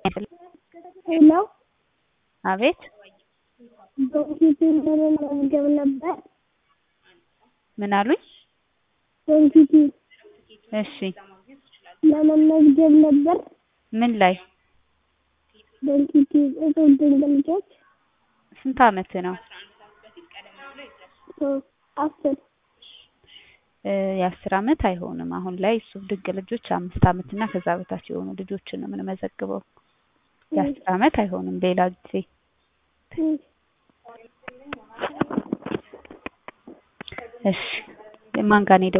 ሄሎ አቤት በፊት ለመመዝገብ ነበር። ምን አሉኝ? በፊት እሺ ለመመዝገብ ነበር። ምን ላይ? በፊት እጹብ ድንቅ ልጆች ስንት አመት ነው? አስር እ የአስር አመት አይሆንም። አሁን ላይ እጹብ ድንቅ ልጆች አምስት አመት እና ከዛ በታች የሆኑ ልጆችን ነው የምንመዘግበው። የአስር አመት አይሆንም። ሌላ ጊዜ እሺ ማን ጋር ነው